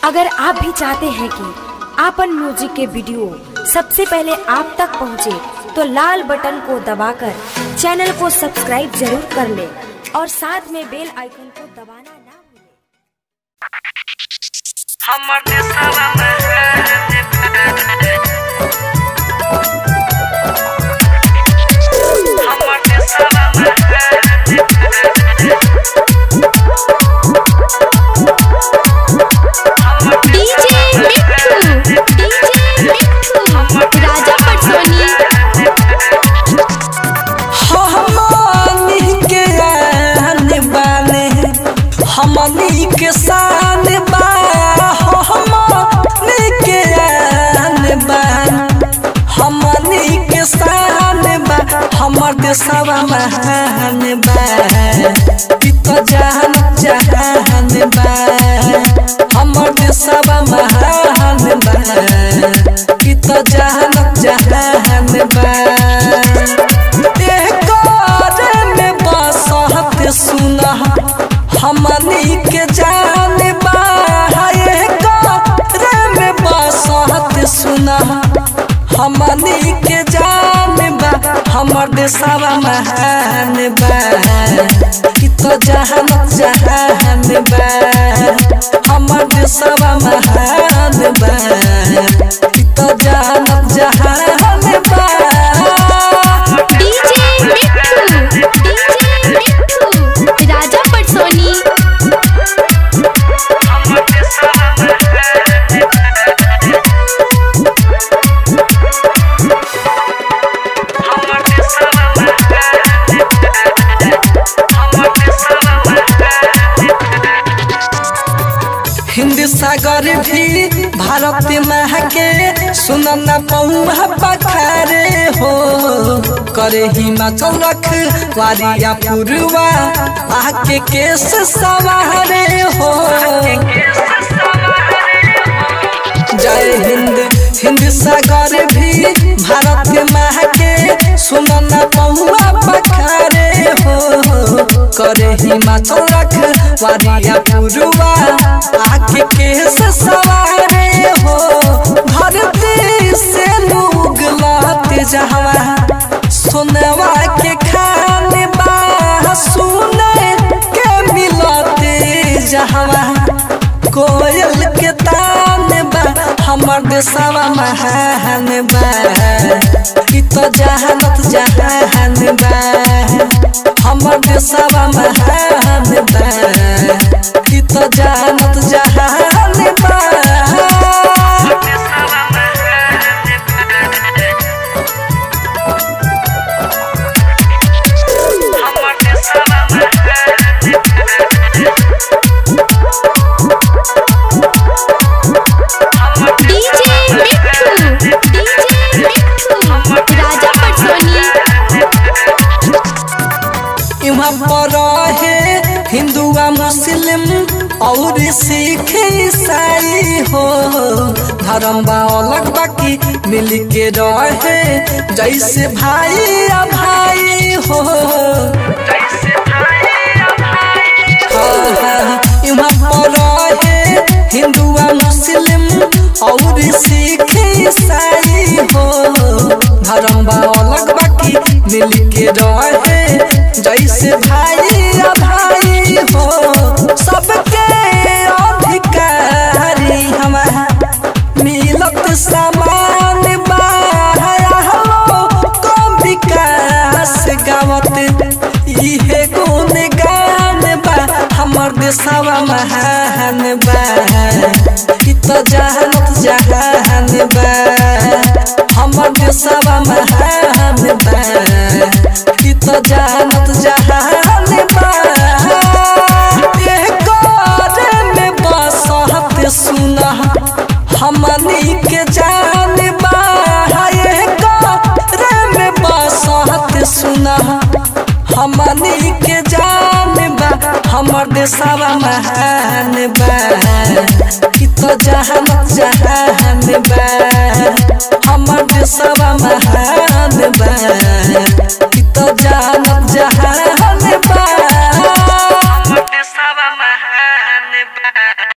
अगर आप भी चाहते हैं कि आपन म्यूजिक के वीडियो सबसे पहले आप तक पहुंचे, तो लाल बटन को दबाकर चैनल को सब्सक्राइब जरूर कर ले और साथ में बेल आइकन को दबाना ना भूलें। हमर देशवा में हमर देशवा में डीजे मिठू डीजे मिठू राजा पटसोनी हमनी के आन बाने हमनी के शान बा हमनी के आन बान हमनी के शान बा हमर देशवा महान बा ई तो जहान जहान बा हमर देशवा महान बा ई तो जहान जहान बा एकर में बसहत सुना हमनी के जान बा एकर में बसहत सुना हमनी के जान बा हमर देशवा महान बा ई तो जहान जहान बा हमर देशवा महान बा ई तो जहान जहान बा डीजे मिठू डीजे मिठू राजा पटसोनी हिंद सागर भी भारत महके सुन न पौहा पखारे हो करे हिमाचल रख वारिया पुरवा आके केस सवारे हो जय हिंद हिंद सागर भी भारत महके सुन न पौआ पखारे हो करे हिमाचल रख वारिया पुरवा आके केस सवारे हो धरती से लोग लाते जहवा सुनवा के खान बा सुने के मिलते जहवा कोयल के तान बा हमर देशवा महान बा ई तो जहानत जहान बा हमर देशवा महान बा ई तो जहानत जहान बा डीजे मिठू डीजे मिठू राजा पटसोनी इहाँ पर है हिंदू आ मुस्लिम और सिख ईसाई हो धर्म बा अलग बाकी मिल के रहे जैसे भाई आ भाई हो हाँ, हाँ, इहाँ पर है हिंदू आ मुस्लिम और सिख ईसाई हो धर्म बा अलग बाकी मिल के रहे जैसे भाई आ भाई हो सबके अधिकारी हमारा मिलत समान बा को विकास गावत इहे गुण गान बा हमर देशवा महान बा ई तो जहानत जहान बा हमर देशवा महान बा ई तो जहानत जहान बा एकर में बसहत सुना हमनी के जान बा एकर में बसहत सुना हमनी के जान बा हमर देशवा महान